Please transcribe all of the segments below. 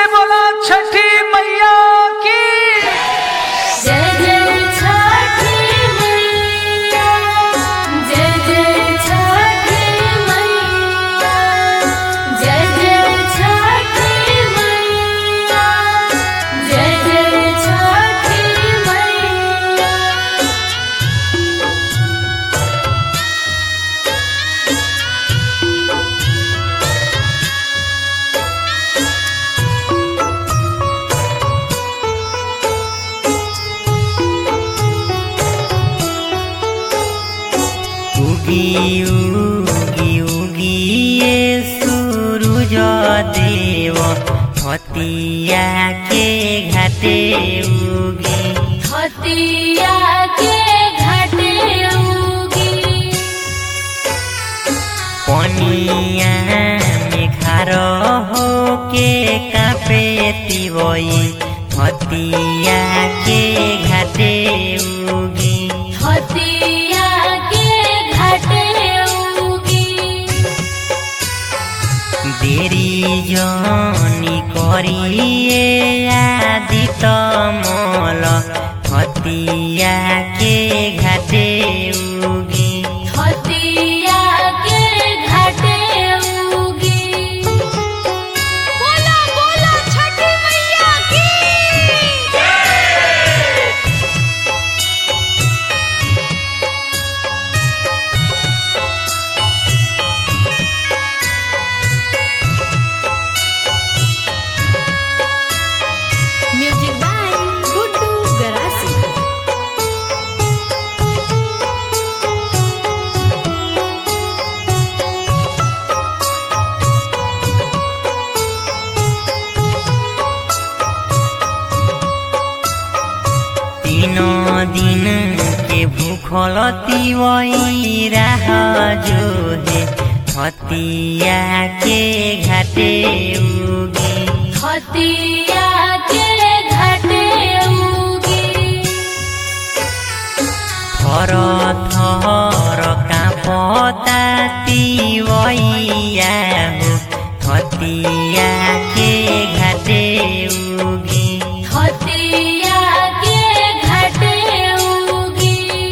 बोला छठी मैया की जय जय छठी मैया जय जय छठी मैया जय जय छठी मैया जय जय छठी मैया উগি উগি উগিয়ে সূরজ দেব হতিয়াকে ঘাটে উগি हतिया के घाटे उगी পনিয়া মেঘার হোকে কাপে তিবই হতিয়াকে ঘাটে উগি हतिया के घाटे उगी দেরি জনি করিয়ে আদিত মল হতিয়াকে ঘাটে উগি हतिया के घाटे उगी बोला बोला छठी मैया की म्यूजिक बाय गुड्डू गरासी तीनों दिन के भूखल तिवई राह जो है हतिया के घाटे उगी हतिया के घाटे उगी थर थर काँपता तिवैया हो हतिया के घाटे उगी हतिया के घाटे उगी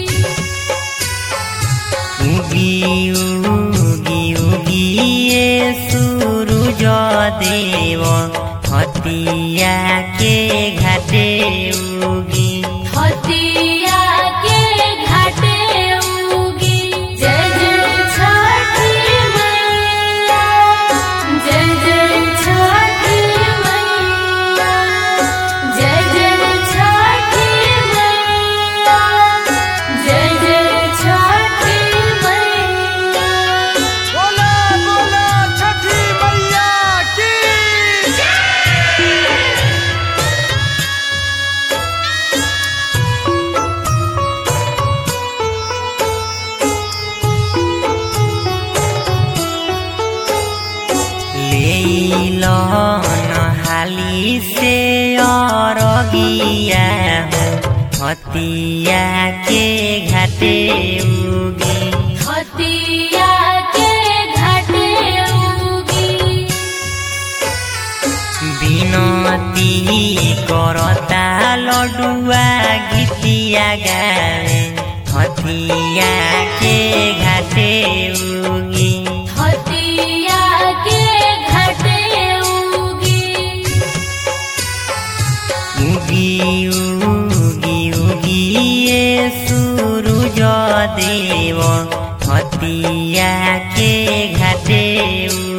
उगी उगी उगी ये सूरज देव हतिया के घाटे उगी हतिया के घाटे उगी जय जय छठी मैया जय जय छठी मैया जय जय छठी मैया जय जय छठी मैया बोला बोला छठी मैया की लेलन हाली से अरगिया हो हतिया के घाटे उगी हतिया के घाटे उगी বিনতি করতা লডুয়া গীতিয়া গায়ে হতিয়াকে ঘাটে উগি हतिया के घाटे उगी উগি উগি উগিয়ে সূরজ দেব হতিয়াকে ঘাটে